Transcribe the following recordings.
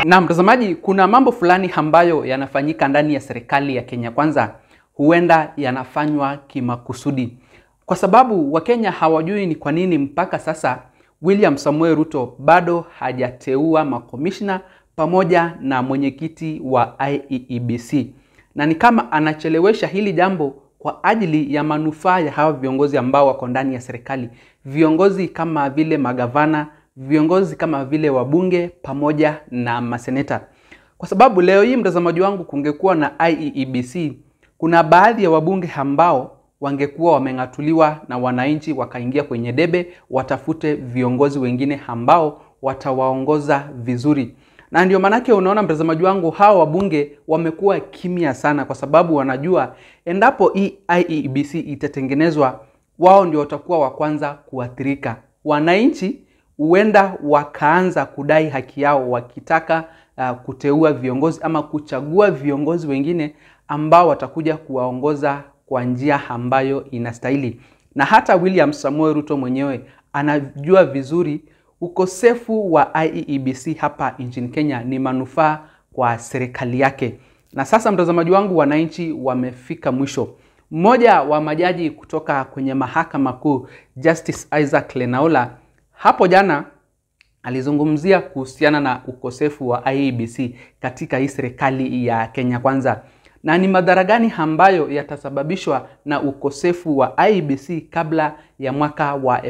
Na mtazamaji, kuna mambo fulani ambayo yanafanyika ndani ya serikali ya Kenya Kwanza, huenda yanafanywa kimakusudi, kwa sababu Wakenya hawajui ni kwa nini mpaka sasa William Samuel Ruto bado hajateua makomishna pamoja na mwenyekiti wa IEBC, na ni kama anachelewesha hili jambo kwa ajili ya manufaa ya hawa viongozi ambao wako ndani ya serikali, viongozi kama vile magavana, viongozi kama vile wabunge pamoja na maseneta. Kwa sababu leo hii, mtazamaji wangu, kungekuwa na IEBC, kuna baadhi ya wabunge ambao wangekuwa wameng'atuliwa na wananchi wakaingia kwenye debe watafute viongozi wengine ambao watawaongoza vizuri. Na ndio maanake unaona mtazamaji wangu, hawa wabunge wamekuwa kimya sana, kwa sababu wanajua endapo hii IEBC itatengenezwa, wao ndio watakuwa wa kwanza kuathirika. Wananchi huenda wakaanza kudai haki yao wakitaka uh, kuteua viongozi ama kuchagua viongozi wengine ambao watakuja kuwaongoza kwa njia ambayo inastahili. Na hata William Samuel Ruto mwenyewe anajua vizuri ukosefu wa IEBC hapa nchini Kenya ni manufaa kwa serikali yake. Na sasa, mtazamaji wangu, wananchi wamefika mwisho. Mmoja wa majaji kutoka kwenye mahakama kuu Justice Isaac Lenaola hapo jana alizungumzia kuhusiana na ukosefu wa IEBC katika hii serikali ya Kenya Kwanza na ni madhara gani ambayo yatasababishwa na ukosefu wa IEBC kabla ya mwaka wa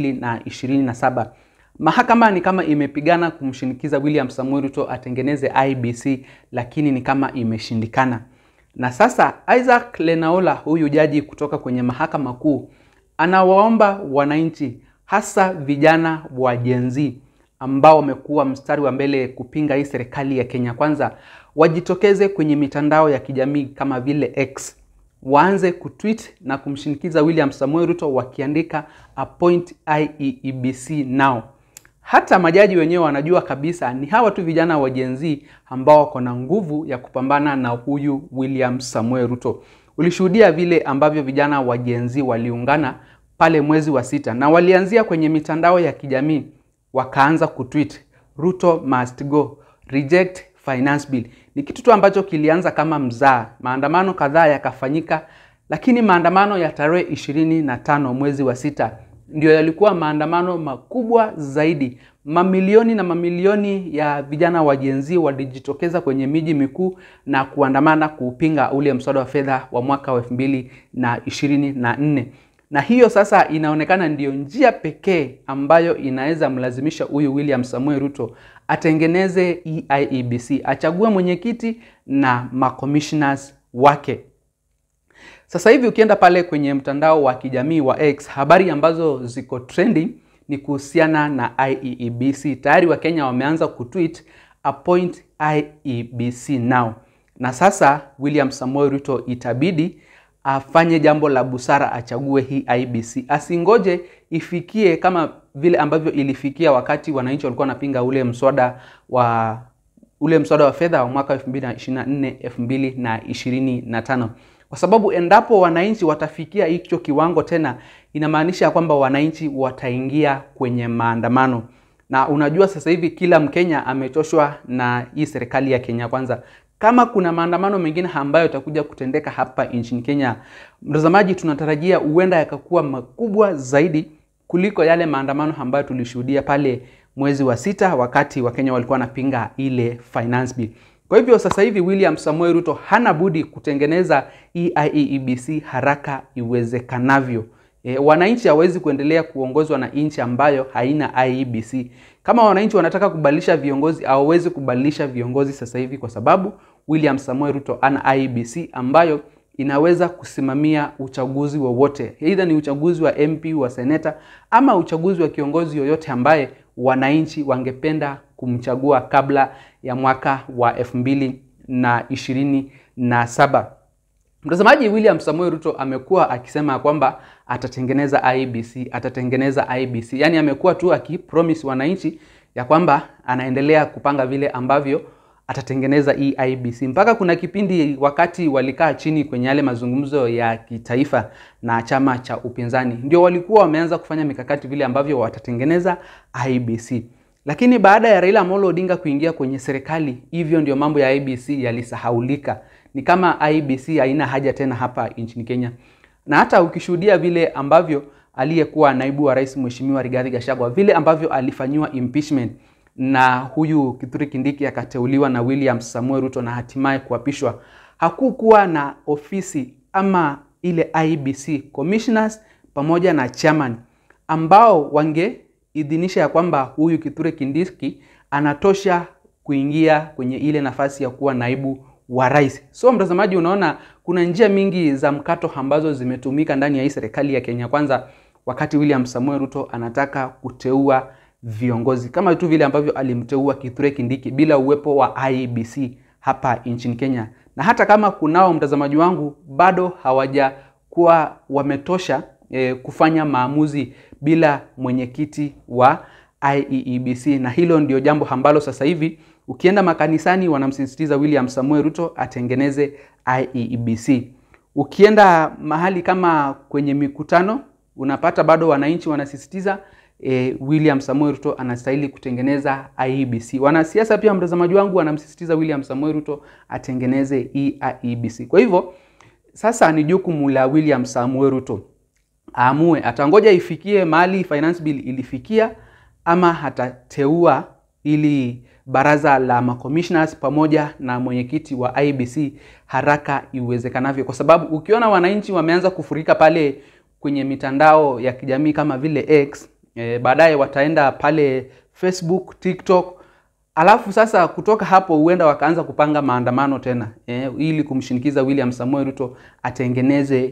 2027. Mahakama ni kama imepigana kumshinikiza William Samuel Ruto atengeneze IEBC, lakini ni kama imeshindikana. Na sasa Isaac Lenaola, huyu jaji kutoka kwenye mahakama kuu, anawaomba wananchi, hasa vijana wa Gen Z ambao wamekuwa mstari wa mbele kupinga hii serikali ya Kenya Kwanza wajitokeze kwenye mitandao ya kijamii kama vile X, waanze kutweet na kumshinikiza William Samuel Ruto wakiandika appoint IEBC now. Hata majaji wenyewe wanajua kabisa ni hawa tu vijana wa Gen Z ambao wako na nguvu ya kupambana na huyu William Samuel Ruto. Ulishuhudia vile ambavyo vijana wa Gen Z waliungana pale mwezi wa sita na walianzia kwenye mitandao ya kijamii wakaanza kutweet Ruto must go, reject finance bill. Ni kitu tu ambacho kilianza kama mzaa. Maandamano kadhaa yakafanyika, lakini maandamano ya tarehe ishirini na tano mwezi wa sita ndio yalikuwa maandamano makubwa zaidi. Mamilioni na mamilioni ya vijana wa Gen Z walijitokeza kwenye miji mikuu na kuandamana kupinga ule mswada wa fedha wa mwaka wa elfu mbili na ishirini na nne na hiyo sasa inaonekana ndiyo njia pekee ambayo inaweza mlazimisha huyu William Samuel Ruto atengeneze IEBC, achague mwenyekiti na makommissioners wake. Sasa hivi ukienda pale kwenye mtandao wa kijamii wa X, habari ambazo ziko trending ni kuhusiana na IEBC. Tayari Wakenya wameanza kutweet appoint IEBC now, na sasa William Samuel Ruto itabidi afanye jambo la busara, achague hii IEBC, asingoje ifikie kama vile ambavyo ilifikia wakati wananchi walikuwa wanapinga ule mswada wa ule mswada wa fedha wa mwaka 2024 2025, kwa sababu endapo wananchi watafikia hicho kiwango tena, inamaanisha kwamba wananchi wataingia kwenye maandamano. Na unajua sasa hivi kila Mkenya amechoshwa na hii serikali ya Kenya Kwanza. Kama kuna maandamano mengine ambayo yatakuja kutendeka hapa nchini Kenya, mtazamaji, tunatarajia huenda yakakuwa makubwa zaidi kuliko yale maandamano ambayo tulishuhudia pale mwezi wa sita wakati Wakenya walikuwa wanapinga ile finance bill. Kwa hivyo sasa hivi William Samuel Ruto hana budi kutengeneza IEBC haraka iwezekanavyo. E, wananchi hawezi kuendelea kuongozwa na nchi ambayo haina IEBC. Kama wananchi wanataka kubadilisha viongozi, hawawezi kubadilisha viongozi sasa hivi kwa sababu William Samuel Ruto ana IEBC ambayo inaweza kusimamia uchaguzi wowote, aidha ni uchaguzi wa MP, wa seneta ama uchaguzi wa kiongozi yoyote ambaye wananchi wangependa kumchagua kabla ya mwaka wa elfu mbili na ishirini na saba. Mtazamaji, William Samuel Ruto amekuwa akisema kwamba atatengeneza IEBC, atatengeneza IEBC. Yaani amekuwa tu akipromise wananchi ya kwamba anaendelea kupanga vile ambavyo atatengeneza hii IEBC. Mpaka kuna kipindi wakati walikaa chini kwenye yale mazungumzo ya kitaifa na chama cha upinzani, ndio walikuwa wameanza kufanya mikakati vile ambavyo watatengeneza IEBC. Lakini baada ya Raila Amolo Odinga kuingia kwenye serikali, hivyo ndio mambo ya IBC yalisahaulika. Ni kama IBC haina haja tena hapa nchini Kenya, na hata ukishuhudia vile ambavyo aliyekuwa naibu wa rais Mheshimiwa Rigathi Gachagua vile ambavyo alifanyiwa impeachment na huyu Kithure Kindiki akateuliwa na William Samuel Ruto na hatimaye kuapishwa, hakukuwa na ofisi ama ile IBC commissioners pamoja na chairman ambao wangeidhinisha ya kwamba huyu Kithure Kindiki anatosha kuingia kwenye ile nafasi ya kuwa naibu wa rais. So mtazamaji, unaona kuna njia mingi za mkato ambazo zimetumika ndani ya hii serikali ya Kenya Kwanza wakati William Samuel Ruto anataka kuteua viongozi kama tu vile ambavyo alimteua Kithure Kindiki bila uwepo wa IEBC hapa nchini Kenya. Na hata kama kunao mtazamaji wangu bado hawajakuwa wametosha eh, kufanya maamuzi bila mwenyekiti wa IEBC, na hilo ndio jambo ambalo sasa hivi ukienda makanisani wanamsisitiza William Samuel Ruto atengeneze IEBC. Ukienda mahali kama kwenye mikutano unapata bado wananchi wanasisitiza e, William Samuel Ruto anastahili kutengeneza IEBC. Wanasiasa pia, mtazamaji wangu, wanamsisitiza William Samuel Ruto atengeneze hii IEBC. Kwa hivyo sasa ni jukumu la William Samuel Ruto aamue atangoja ifikie mahali finance bill ilifikia ama atateua ili baraza la macommissioners pamoja na mwenyekiti wa IBC haraka iwezekanavyo, kwa sababu ukiona wananchi wameanza kufurika pale kwenye mitandao ya kijamii kama vile X e, baadaye wataenda pale Facebook, TikTok, alafu sasa kutoka hapo huenda wakaanza kupanga maandamano tena e, ili kumshinikiza William Samuel Ruto atengeneze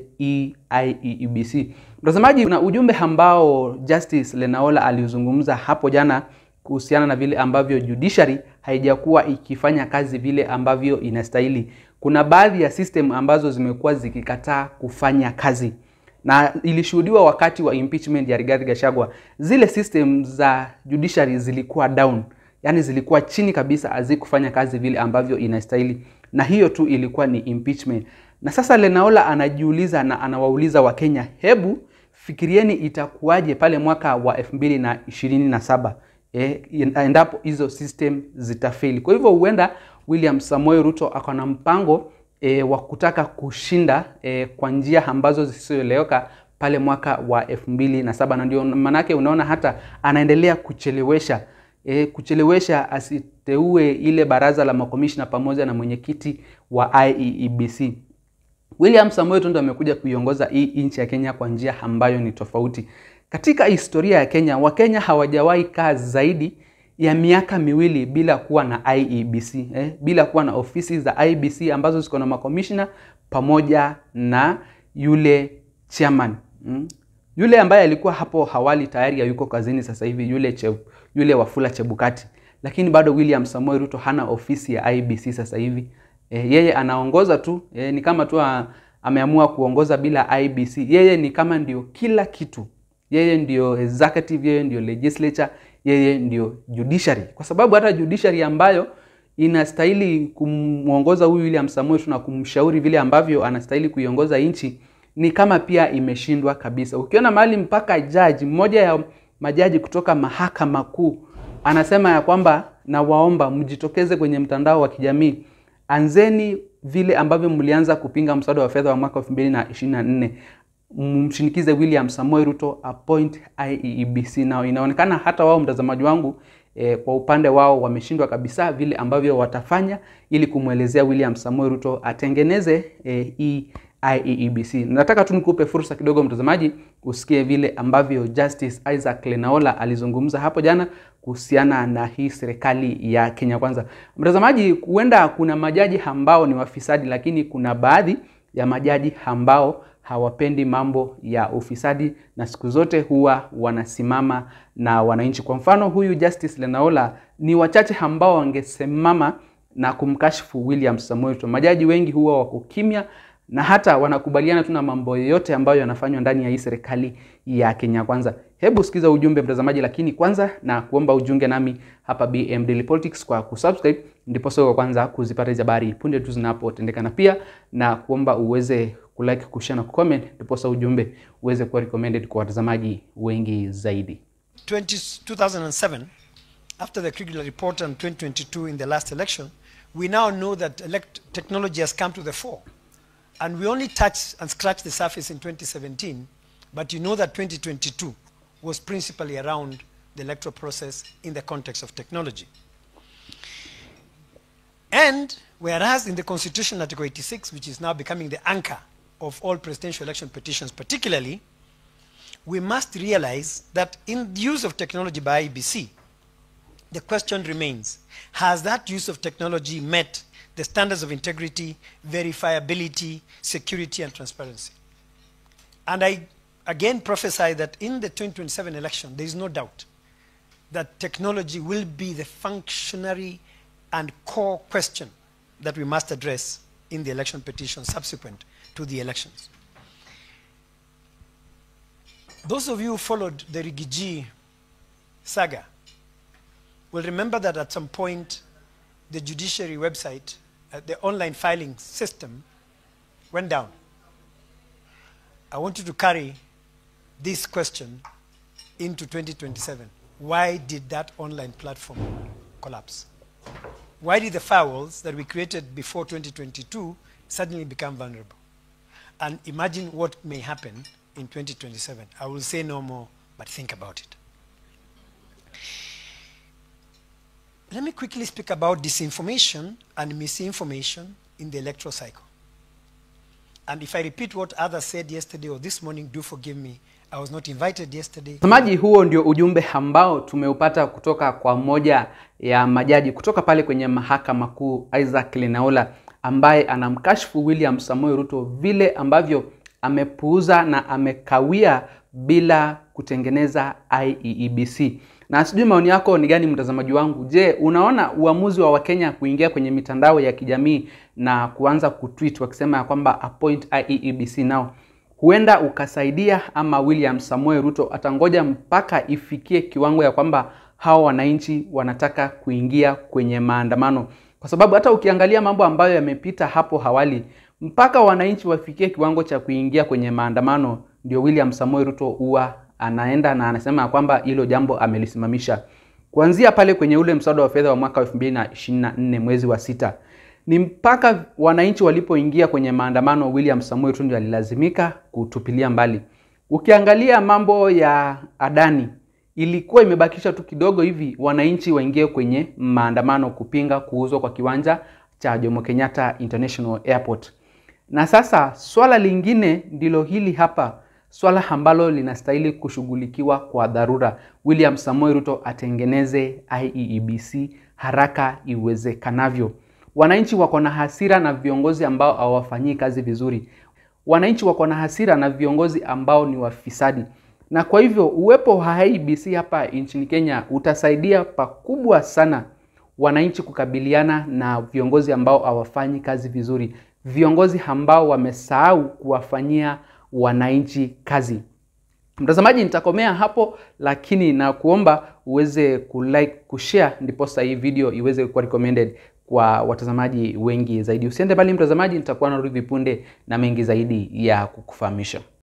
IEBC. Mtazamaji, kuna ujumbe ambao Justice Lenaola aliuzungumza hapo jana kuhusiana na vile ambavyo judiciary haijakuwa ikifanya kazi vile ambavyo inastahili. Kuna baadhi ya system ambazo zimekuwa zikikataa kufanya kazi na ilishuhudiwa wakati wa impeachment ya Rigathi Gachagua. Zile system za judiciary zilikuwa down, yani zilikuwa chini kabisa, hazikufanya kazi vile ambavyo inastahili, na hiyo tu ilikuwa ni impeachment. Na sasa Lenaola anajiuliza na anawauliza Wakenya, hebu fikirieni itakuwaje pale mwaka wa elfu mbili na ishirini na saba eh, endapo hizo system zitafeli. Kwa hivyo huenda William Samoei Ruto ako na mpango e, wa kutaka kushinda e, kwa njia ambazo zisizoeleweka pale mwaka wa elfu mbili na saba na ndio manake unaona hata anaendelea kuchelewesha e, kuchelewesha asiteue ile baraza la makomishna pamoja na mwenyekiti wa IEBC. William Samoei Ruto amekuja kuiongoza hii nchi ya Kenya kwa njia ambayo ni tofauti. Katika historia ya Kenya, Wakenya hawajawahi kaa zaidi ya miaka miwili bila kuwa na IEBC eh, bila kuwa na ofisi za IEBC ambazo ziko na makomishna pamoja na yule chairman mm. Yule ambaye alikuwa hapo awali tayari hayuko kazini sasa hivi, yule che, yule Wafula Chebukati, lakini bado William Samoei Ruto hana ofisi ya IEBC sasa hivi. Eh, yeye anaongoza tu eh, ni kama tu ameamua kuongoza bila IEBC. Yeye ni kama ndio kila kitu, yeye ndio executive, yeye ndio legislature yeye ndio judiciary, kwa sababu hata judiciary ambayo inastahili kumwongoza huyu William Samoei Ruto na kumshauri vile ambavyo anastahili kuiongoza nchi ni kama pia imeshindwa kabisa. Ukiona mahali mpaka jaji mmoja ya majaji kutoka mahakama kuu anasema ya kwamba nawaomba mjitokeze kwenye mtandao wa kijamii, anzeni vile ambavyo mlianza kupinga mswada wa fedha wa mwaka 2024 mshinikize William Samoei Ruto appoint IEBC. Na inaonekana hata wao mtazamaji wangu e, kwa upande wao wameshindwa kabisa vile ambavyo watafanya ili kumwelezea William Samoei Ruto atengeneze e, hii IEBC. Nataka tu nikupe fursa kidogo mtazamaji, usikie vile ambavyo Justice Isaac Lenaola alizungumza hapo jana kuhusiana na hii serikali ya Kenya Kwanza. Mtazamaji, huenda kuna majaji ambao ni wafisadi, lakini kuna baadhi ya majaji ambao hawapendi mambo ya ufisadi na siku zote huwa wanasimama na wananchi. Kwa mfano, huyu Justice Lenaola ni wachache ambao wangesimama na kumkashifu William Samoei Ruto. Majaji wengi huwa wako kimya na hata wanakubaliana tu na mambo yote ambayo yanafanywa ndani ya hii serikali ya Kenya Kwanza. Hebu sikiza ujumbe mtazamaji, lakini kwanza na kuomba ujunge nami hapa BM Daily Politics kwa kusubscribe, ndipo sio kwanza kuzipata hizo habari punde tu zinapotendeka, na pia na kuomba uweze kulike, kushare na kucomment, ndipo ujumbe uweze kuwa recommended kwa watazamaji wengi zaidi. 20, 2007 after the Kriegler report on 2022 in the last election, we now know that elect- technology has come to the fore. And we only touched and scratched the surface in 2017, but you know that 2022 was principally around the electoral process in the context of technology. And whereas in the Constitution, Article 86, which is now becoming the anchor of all presidential election petitions, particularly, we must realize that in the use of technology by IBC, the question remains Has that use of technology met the standards of integrity, verifiability, security, and transparency? And I again prophesy that in the 2027 election, there is no doubt that technology will be the functionary and core question that we must address in the election petition subsequent to the elections. Those of you who followed the Rigiji saga will remember that at some point the judiciary website, uh, the online filing system, went down. I want you to carry this question into 2027. Why did that online platform collapse? Why did the firewalls that we created before 2022 suddenly become vulnerable? And imagine what may happen in 2027. I will say no more, but think about it. Let me quickly speak about disinformation and misinformation in the electoral cycle. And if I repeat what others said yesterday or this morning, do forgive me. I was not invited yesterday. Mtazamaji, huo ndio ujumbe ambao tumeupata kutoka kwa moja ya majaji kutoka pale kwenye mahakama kuu Isaac Lenaola, ambaye anamkashifu William Samoei Ruto vile ambavyo amepuuza na amekawia bila kutengeneza IEBC. Na sijui maoni yako ni gani, mtazamaji wangu? Je, unaona uamuzi wa Wakenya kuingia kwenye mitandao ya kijamii na kuanza kutweet wakisema ya kwamba appoint IEBC now huenda ukasaidia ama William Samoei Ruto atangoja mpaka ifikie kiwango ya kwamba hao wananchi wanataka kuingia kwenye maandamano, kwa sababu hata ukiangalia mambo ambayo yamepita hapo awali, mpaka wananchi wafikie kiwango cha kuingia kwenye maandamano, ndio William Samoei Ruto huwa anaenda na anasema ya kwamba hilo jambo amelisimamisha. Kuanzia pale kwenye ule mswada wa fedha wa mwaka 2024 mwezi wa sita ni mpaka wananchi walipoingia kwenye maandamano, William Samoei Ruto ndio alilazimika kutupilia mbali. Ukiangalia mambo ya Adani, ilikuwa imebakisha tu kidogo hivi wananchi waingie kwenye maandamano kupinga kuuzwa kwa kiwanja cha Jomo Kenyatta International Airport. Na sasa swala lingine ndilo hili hapa, swala ambalo linastahili kushughulikiwa kwa dharura. William Samoei Ruto atengeneze IEBC haraka iwezekanavyo. Wananchi wako na hasira na viongozi ambao hawafanyii kazi vizuri. Wananchi wako na hasira na viongozi ambao ni wafisadi, na kwa hivyo uwepo wa IEBC hapa nchini Kenya utasaidia pakubwa sana wananchi kukabiliana na viongozi ambao hawafanyi kazi vizuri, viongozi ambao wamesahau kuwafanyia wananchi kazi. Mtazamaji, nitakomea hapo, lakini na kuomba uweze kulike, kushare, ndiposa hii video iweze kuwa recommended kwa watazamaji wengi zaidi. Usiende bali mtazamaji, nitakuwa narudi punde na mengi zaidi ya kukufahamisha.